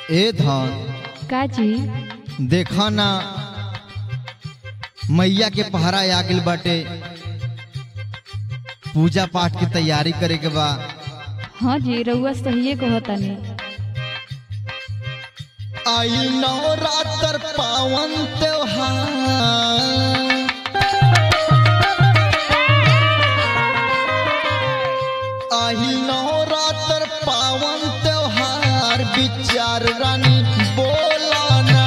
ए धन का जी देखा ना मैया के पहरा आ गइल बाटे पूजा पाठ की तैयारी करे के बा हाँ जी रउआ सहिए कहतानी आई नवरात्र पावन त्योहार आई नवरात्र पावन त्योहार विचार रानी बोलाना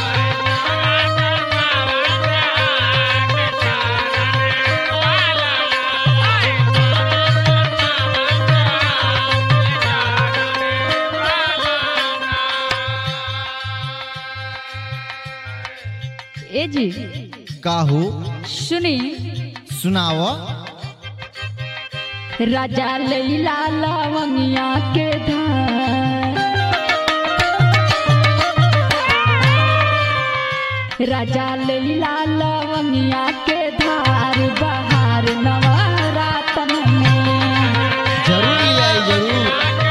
ए जी काहू सुनी सुनाव राजा लैला लवंगिया के धार राजा लैला लवंगिया के धार बहार नवरातन में जरूर ले आई जरूर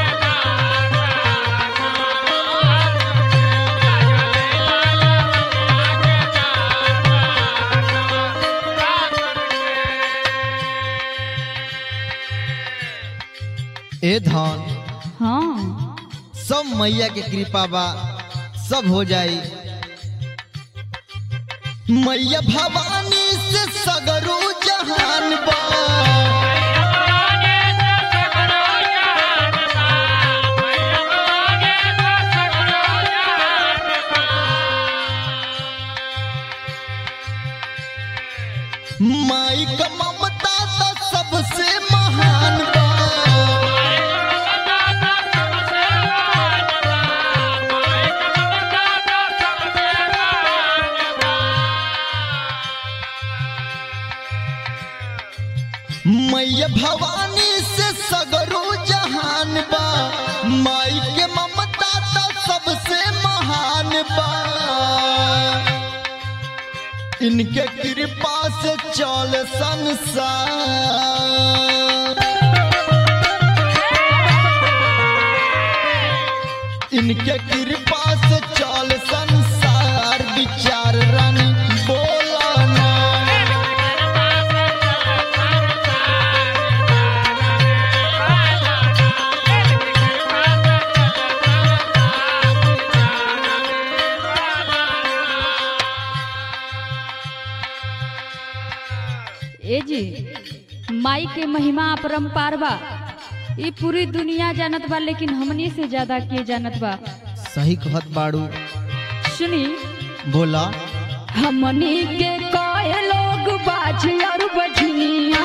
ए धन हाँ सब मैया के कृपा बा सब हो जाई मैया भवानी से सगरो जहान बा माई का ममता तो सबसे महान बा मैया भवानी से सगरो जहान बा माई के ममता तो सबसे महान बा इनके कृपा से चल संसार इनके कृपा से चल संसार विचार रानी बोलाना ए जी माई के महिमा अपरंपार बा ये पूरी दुनिया जानत बा लेकिन हमनी से ज्यादा के जानत बा सही कहत बाड़ू सुनी बोला हमनी के कए लोग बाज और बजनिया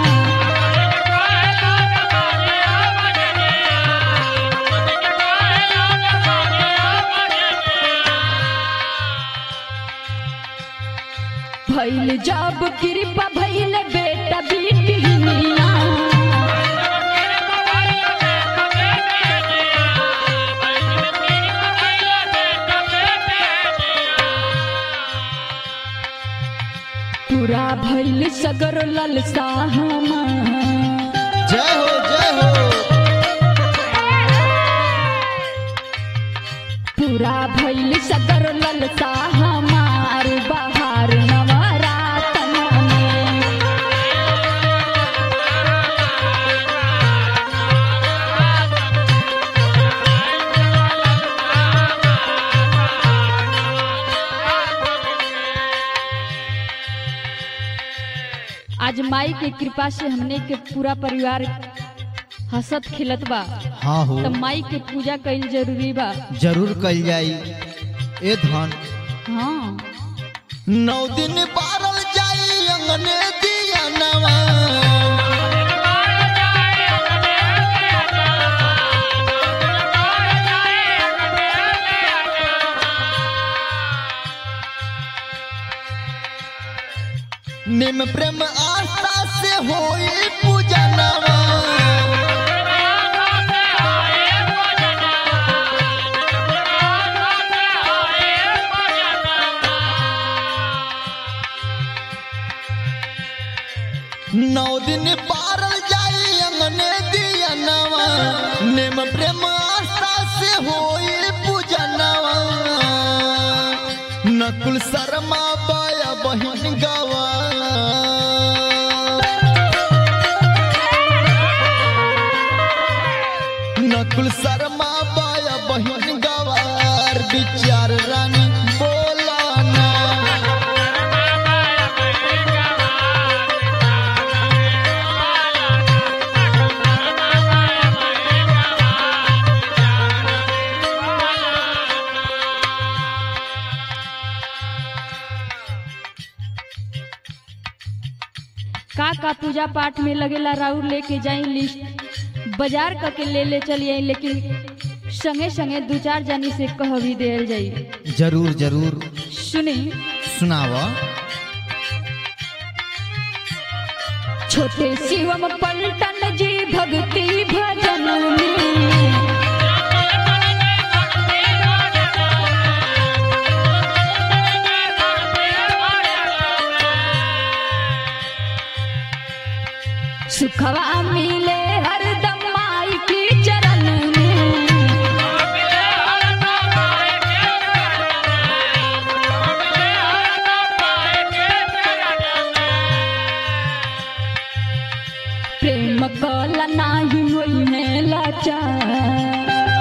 भइल जब कृपा भइल बेटा बेटिया पूरा भइल सगर ललसा हमार जय हो जय हो पूरा भइल सगर ललसा हमार बहार नवरातन में आज माई के कृपा से हमने के पूरा परिवार हंसत खिलत बा हाँ हो तो माई के पूजा कईल जरूरी बा जरूर कल जाई ए धन हाँ नौ दिन बारल जाई अंगने दिया नवा निम प्रेम आस्था से होई पूजा नवा नौ दिन पारल जाई अंगने दिया नवा नेम प्रेम आस्था से होई पूजन नकुल शर्मा बाया बहिन गवा नकुल शर्मा बाया बहिन गवार विचार रानी बोलाना का का पूजा पाठ में लगेला राउर लेके जाई लिस्ट बाजार क के ले ले चली आई लेकिन संगे संगे दू चार जानी से कह भी देल जाई जरूर जरूर सुनी सुनावा छोटे शिवम पलटन जी भक्ति भजन में सुखवा मिले हरदम माई की चरण में प्रेम कला नाही होई है लाचार